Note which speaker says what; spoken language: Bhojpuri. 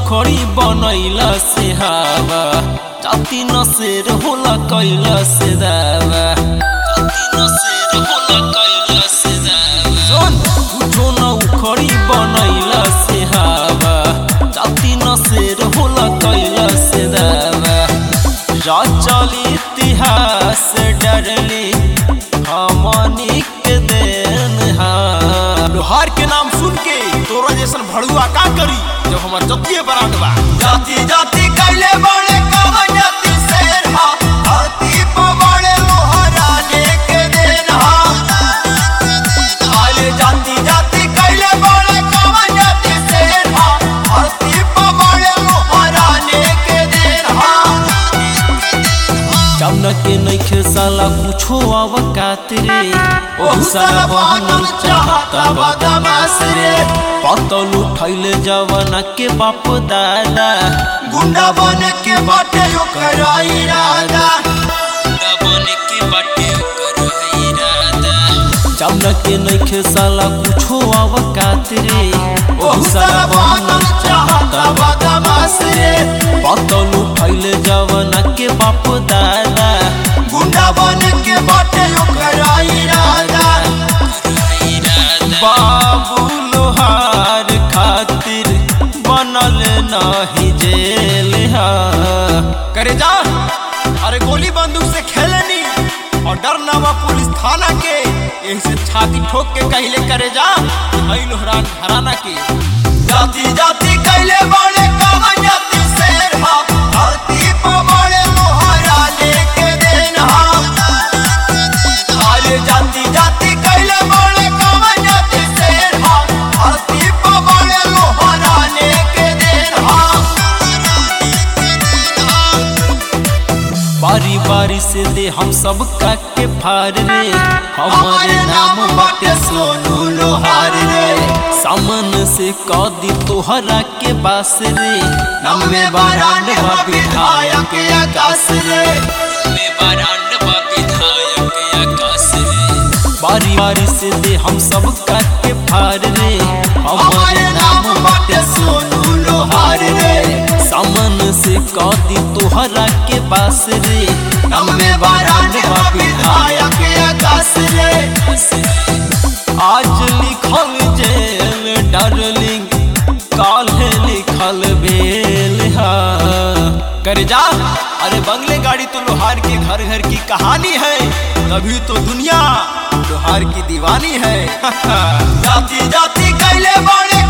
Speaker 1: उखड़ी बनैला से हवा जाति न शेर होला कैला से दावा जाति न शेर होला कैला से दावा सुन कुछो न उखड़ी बनैला से हवा जाति न शेर होला कैला से दावा रचल इतिहास डरली हमनी के देन हा
Speaker 2: लोहार के नाम सुन के तोरा जैसन भड़ुआ का करी जब हमार जतिये बरात बा जाति जाति कैले बड़े कवन जाति शेर हा धरती पर बड़े लोहाराने के देन हा आले जाति जाति कैले बड़े कवन जाति शेर हा धरती पर बड़े लोहाराने के देन हा
Speaker 1: जमना के नइखे साला कुछो आवकात रे ओहु साला बहनल चाहता बदमाश रे पतल उठैले जवाना के बाप दादा
Speaker 2: गुंडा बन के बाटे ओकर इरादा
Speaker 1: गुंडा बने के बाटे ओकर है इरादा जमना के नइखे साला कुछो आवकात रे ओहु साला बहनल चाहता बदमाश रे पतल उठैले जवाना के बाप दादा
Speaker 2: गुंडा बन के बाटे ओकर इरादा
Speaker 1: बाबू लोहार खातिर बनल नाही जेल हा
Speaker 2: करे जा अरे गोली बंदूक से खेलनी और डर ना बा पुलिस थाना के यही से छाती ठोक के कहले करे जा हई लोहरान घराना के जाति जाति कैले बड़े कावन जाति शेर हा धरती पर बड़े लोहारा लेके देन हा अरे जाति जाति कैले बड़े कावन जाति शेर हा धरती पर बड़े लोहारा लेके देन हा
Speaker 1: बारी बारी से दे हम सब का के फार रे हमारे नाम बाटे सोनू लोहार रे सामन से कदी तोहरा के बास रे
Speaker 2: नम में बारांड बा विधायक आकाश रे
Speaker 1: में बारांड बा विधायक आकाश रे बारी बारी से दे हम सब का के फार रे हमारे नाम बाटे सोनू लोहार रे सामन से कदी तोहरा के बास रे
Speaker 2: नम में बारांड बा विधायक आकाश रे
Speaker 1: आज लिखल जेल डार्लिंग काल लिखल बेल हा
Speaker 2: कर जा अरे बंगले गाड़ी तो लोहार के घर घर की कहानी है तभी तो दुनिया लोहार की दीवानी है जाति जाति कैले बड़े